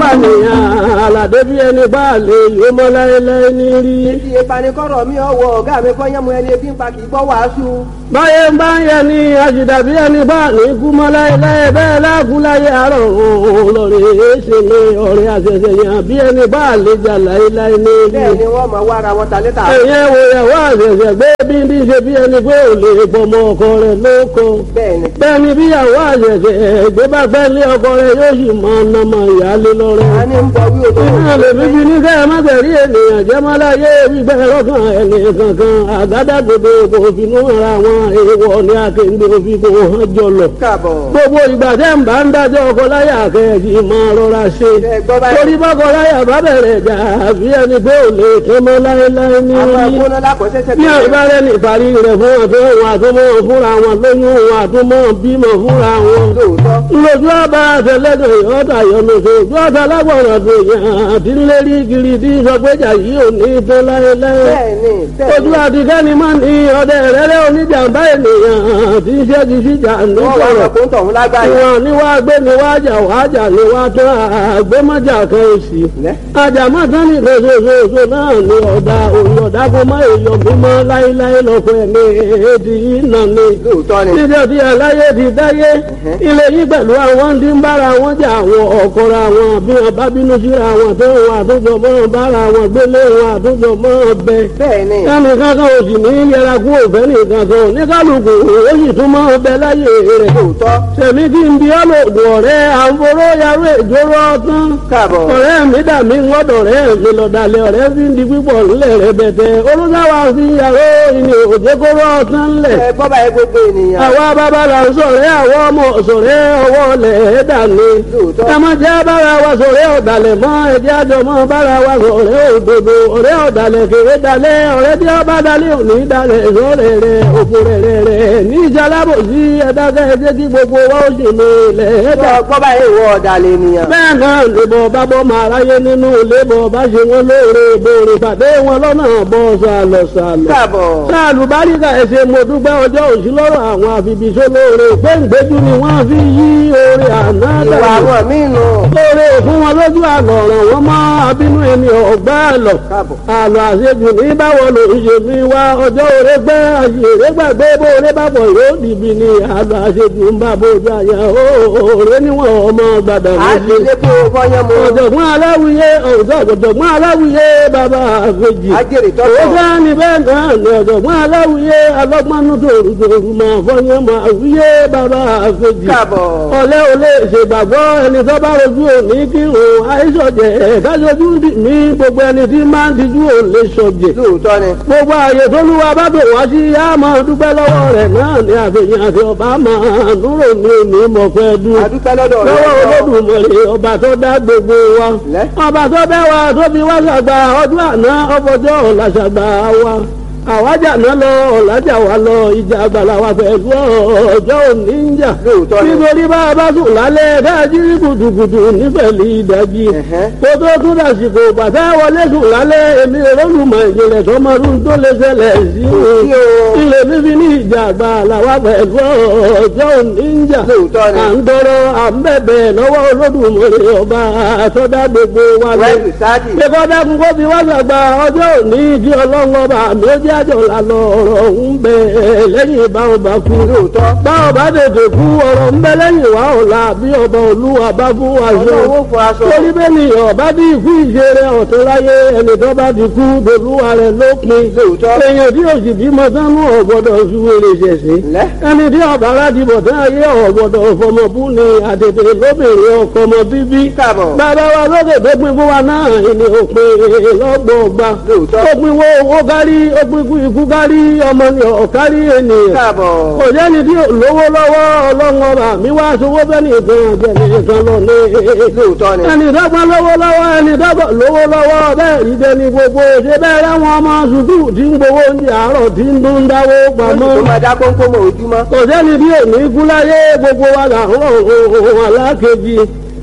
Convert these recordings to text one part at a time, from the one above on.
nìyàn àlàdé bí ẹni bá lè yó mọ́ láéláé ní rí. Ibi ìpanikọ́rọ̀ mi ọwọ́ ọ̀gá mi kọ́ yẹ́mu ẹni ebi ń pa kì í gbọ́ wàásù. báyé ń bá ń yẹ ni àjìdá bí ẹni bá ní kú mọ́ láéláé bẹ́ẹ̀ láàkú láyé àárọ̀ òun lọ́rẹ̀ èéṣe ní ọ̀rẹ́ àṣẹṣẹ yàn bí ẹni bá lè jà láéláé ní rí. Bẹ́ẹ̀ ni wọ́n máa wá ara wọn ta létà. ẹ̀yẹ́ wo ìyàwó àṣẹṣẹ gbé bí ní ṣe bí ẹni pé ò lè pọmọ ọkọ rẹ̀ lóko. Bẹ́ẹ̀ ni. bẹ́ẹ̀ ni bí ìyàwó àṣẹṣẹ gbé bá fẹ́ lé ọkọ rẹ̀ yóò sì máa ná mọ ìyáálé lọ́rẹ́. A ní ń bọ wí òtò. Iná lè fi fi ní kẹ́ ẹ má tẹ̀rí ènìyàn jẹ́ má láyé gbígbẹ́ lọ́kàn ẹni kankan àgádágodo kò finú ara wọn èèwọ̀ ní akéǹde òfin kò hàn jọlọ. Káàbọ̀. Gbogbo ìgbà tẹ́ ń bá ń dájọ́ ọkọ láyà kẹ́ẹ̀kì máa rọra ṣe. Ẹ gbọ́ báyìí. Torí bọ́kọ láyà bá bẹ̀rẹ̀ jà bí ẹni pé ò lè tẹ́ mọ́ láéláé ní Àwọn orí. agbóná lákọ̀ọ́sẹ́sẹ́ Bí àìbárẹ́ ní ìparí rẹ̀ fún ọ̀tọ́ wọn àtúmọ̀ fúnra wọn lóyún wọn àtúmọ̀ bímọ fúnra wọn Lóòótọ́. lójú ọba àtẹlẹdọ ìyọta yọlọsọ ojú ọta lágbọràn tó yàn àti ńlérí kiri tí sọgbẹjà yìí ò ní tó láéláé Bẹ́ẹ̀ ni. Bẹ́ẹ̀ ojú ni. àtikẹ́ni máa ní ọdẹ rẹ́rẹ́ oníjàmbá ènìyàn tí ń ṣẹ́gi síjà Wọ́n wá nítorọ̀ ọkọ̀ ń tọ̀hún lágbáyé. ìwọ̀n ni wàá gbé ni wàá jà wàá jà ni wàá tán àgbémọ́jà kan òsì Lẹ́. àjàmọ́ tán ní lóṣooṣooṣo náà ni ọ̀dà òyìn ọ̀dà kó má èèyàn mímọ́ láéláé lọ́kọ̀ ẹ̀mí èdè ìnà ni Lóòótọ́ ni. níbi ọdí aláyé ti dáyé ilé yìí pẹ̀lú àwọn tí ń bára wọn jà àwọn ọ̀kọ́ra wọn bí wọn bá bínú síra wọn tó wọn àtúntò mọ́ bára wọn gbélé wọn àtúntò mọ́ bẹ. Bẹ́ẹ̀ ni. ẹnì kankan ò sì ní yẹra kú òfẹ́ nìkan kan ní kálukú ó sì tún mọ́ bẹ láyé rẹ̀. Lóòótọ́. sẹ̀mí kí n bí ọlọ́dún ọ̀rẹ́ àǹforó yarú ìjóró ọtán. Káàbọ̀. ọ̀rẹ́ mi dà mí ńlọ́dọ̀ rẹ̀ mi lọ́dàlẹ̀ ọ̀rẹ́ fi ń di pípọ̀ ńlẹ̀ rẹ̀ bẹ̀tẹ̀ olùsáwà fi yàrá ìní òjèkóró ọtán ńlẹ̀ Ẹ gbọ́ báyìí gbogbo ènìyàn. àwa bàbá là ń sọ̀rẹ́ àwọn ọmọ sọ̀rẹ́ ọwọ́ lẹ̀ ẹ́ dàní. Lóòótọ́. ẹ má jẹ́ bára wa sọ̀rẹ́ ọ̀dàlẹ̀ mọ́ ẹ̀jẹ̀ àjọ mọ́ bára wa sọ̀rẹ́ òdodo ọ̀rẹ́ ọ̀dàlẹ̀ kéré dalẹ̀ ọ̀rẹ́ tí ọba dalẹ̀ òní dalẹ̀ sọ̀rẹ́ rẹ̀ òfò rẹ̀ rẹ̀ rẹ̀ ní ìjàlábò sí ẹ̀dákẹ́ ẹ̀jẹ̀ kí gbogbo wa ó sì ní ilẹ̀ ẹ̀dá. Gbọ́ gbọ́ báyìí ìwọ ọ̀dàlẹ̀ ènìyàn. bẹ́ẹ̀ náà lèbọ̀ bá bọ́ máa ráyé nínú lébọ̀ bá ṣe wọn lóore ìbòrè pàdé wọn lọ́nà bọ́ sàlọ̀ sàlọ̀ Káàbọ̀. sáàlù báríkà ẹsẹ̀ mo dúpẹ́ ọjọ́ òsì lọ́rọ̀ àwọn àfibìṣó lóore gbẹ̀ǹgbẹ́jú ni wọ́n fi yí oore àná Ìwà dànù àwọn míì nù. lóore fún wọn lójú àlọ́ ọ̀ràn wọn mọ́ abínú ẹni ọ̀gbá àlọ́ Káàbọ̀. àlọ́ àṣejù ní báwo ló ń ṣe mí wá ọjọ́ òre gbẹ́ àṣèré gbàgbé bóore bàbọ̀ yóò dìbì ní àlọ́ àṣejù ń bá bójú àyà òòrè níwọ̀n ọmọ gbàdà A ti méjì lé kó fọyán mu. ọ̀jọ̀gbọ́n aláwìyé ọ̀jọ̀gbọ́n aláwìyé bàbá àfẹ́jì Ajẹ́rìí ó tọ́tọ̀. fẹ́ ní bẹ́ẹ̀ náà ní ọ̀jọ̀gbọ́n aláwìyé alọ́gbọ́nú tòrùtòrù máa fọyín máa wíyé bàbá àfẹ́jì Káàbọ̀. ọ̀lẹ́ ò lè ṣègbàgbọ́ ẹni tó bá rojú òní kírun àìsọ̀jẹ̀ kájọjú ní gbogbo ẹni tí máa ń dijú ò lè sọ̀jẹ̀ Lóòótọ́ ni. gbogbo ààyè tó lúwa bá bò wá sí yá máa dúpẹ́ lọ́wọ́ rẹ̀ náà ní àfihàn àti ọba máa dúró ní òní mọ̀fẹ́ dúró A dúpẹ́ lọ́dọ̀ rẹ̀. lọ́wọ́ olódùmarè ọba tó dá gbogbo wa Lẹ́. ọba tó bẹ́ wa tó fi wá ṣàgbà ọdún àná ọfọjọ́ ọ̀la ṣàgbà wa àwájà náà lọ ọ̀làjà wa lọ ìjà àgbàlá wa pẹ̀lú ọjọ́ òní ń jà Lóòótọ́ ni. nítorí bá a bá sùn lálẹ́ káàjí kùtùkùtù nífẹ̀lì ìdájí Ẹ̀hẹ́. kó tó tún dàsìkò bàtà wọlé sùn lálẹ́ èmi olólùmọ̀ ìjìnlẹ̀ tọmọdún tó lè ṣẹlẹ̀ sí Sí o. ilé fífi ní ìjà àgbàlá wa pẹ̀lú ọjọ́ òní ń jà Lóòótọ́ ni. à ń tọrọ à ń bẹ̀bẹ̀ lọ́wọ́ olódùmarè ọba àtọ́dá gbogbo wa lọ. Wẹ́ẹ̀sì sáàdì. Ṣé dákun kó fi wá sàgbà ọjọ́ òní kí ọlọ́run ọba mi ó jẹ́ àjọ lànà ọ̀rọ̀ ń bẹ lẹ́yìn ìbá ọba kú. Lóòótọ́. Bá ọba tètè kú ọ̀rọ̀ ń bẹ lẹ́yìn wá ọ̀la bí ọba olúwa bá fún wa ṣe. Ọlọ́run ó fọ aṣọ. Torí bẹ́ẹ̀ ni ọba bí ikú ìṣeré ọ̀tún láyé ẹni tó bá ti kú dolúwa rẹ̀ lópin. Lóòótọ́. Èèyàn tí òsì bímọ sánú ọ̀gbọ́dọ̀ ṣúwèrè ṣẹ̀ṣẹ̀ Lẹ́. ẹni tí ọba láti bọ̀ tán ayé ọ̀gbọ̀dọ̀ fọmọbú ni àtètè lóbìnrin ọkọ ọmọ bíbí. Káàbọ̀. bàbá wa lókè tó pin fún wa náà ni òpin lọ́gbọ̀ọ́gba. Lóòótọ́. ó pin wo owó kárí ó pin kú ikú kárí ọmọ ni ọ̀kárí ènìyàn. Káàbọ̀. kò sẹ́ni tí ò lówó lọ́wọ́ ọlọ́run ọba mi wá sowó bẹ́ẹ̀ni ìtàn àjẹmí ìtàn lọ ní. Lóòótọ́ ni. ẹni dọ́gba lówó lọ́wọ́ ẹni dọ́gba lówó lọ́wọ́ bẹ́ẹ̀ rí dẹni gbogbo ṣe bẹ́ẹ̀ láwọn ọmọ sùkúù tí ń gbowó oúnjẹ àárọ̀ tí ń dún dáwó pamọ́ Tó máa dá kónkó mọ́ ojúmọ́. kò sẹ́ni bí òní kú láyé gbogbo wa là ń rọ̀ ohun alákejì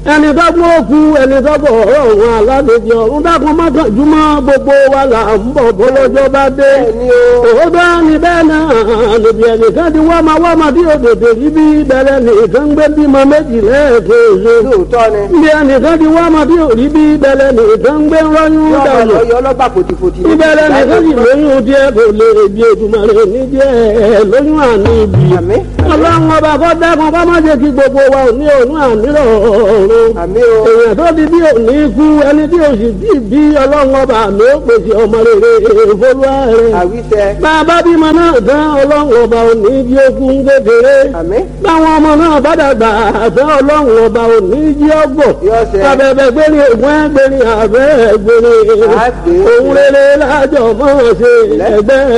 ẹni dọ́gbọ́n òkú ẹni dọ́gbọ́n ọ̀rọ̀ òun aládèjì ọ̀run dákun mọ́kànjúmọ́ gbogbo wa là ń bọ̀ bọ́lọ́jọ́ bá dé. Bẹ́ẹ̀ni o. òótọ́ ni bẹ́ẹ̀ náà níbi ẹnìkan ti wá máa wá máa dí òdòdó rí bí bẹ̀rẹ̀ nìkan gbé bímọ méjì lẹ́ẹ̀kejì. lóòótọ́ ni. níbi ẹnìkan ti wá máa dí òrí bí bẹ̀rẹ̀ nìkan gbé rọ́yún yọ ọmọ dànù. lọ yọ ọlọ́gbà fòtìfòtì. ìbẹ̀rẹ̀ nìkan sì lóyún díẹ̀ kò lè bí ètùmọ̀rẹ́ ní díẹ̀ lóyún àní ibi. Àmín. ọlọ́run ọba kọ́ dákun kọ́ má jẹ́ kí gbogbo wa ò ní òun àmì rọ̀ọ̀rùn àmì o. èèyàn tó di bí òní kú ẹni tí òsì bí bí ọlọ́run ọba mi ó pèsè ọmọ rere ìfolúwa rẹ̀. àwíṣẹ. bàbá bímọ náà tán ọlọ́run ọba òní jí okun kékeré. àmì. báwọn ọmọ náà bá dàgbà tán ọlọ́run ọba òní jí ọgbọ̀. Yọ ṣẹ. abẹ́bẹ́ gbérí ògùn ẹgbẹ́rin àbẹ́ gbérí. Àgbè. òun rere lájọ mọ́ ṣe ẹgbẹ́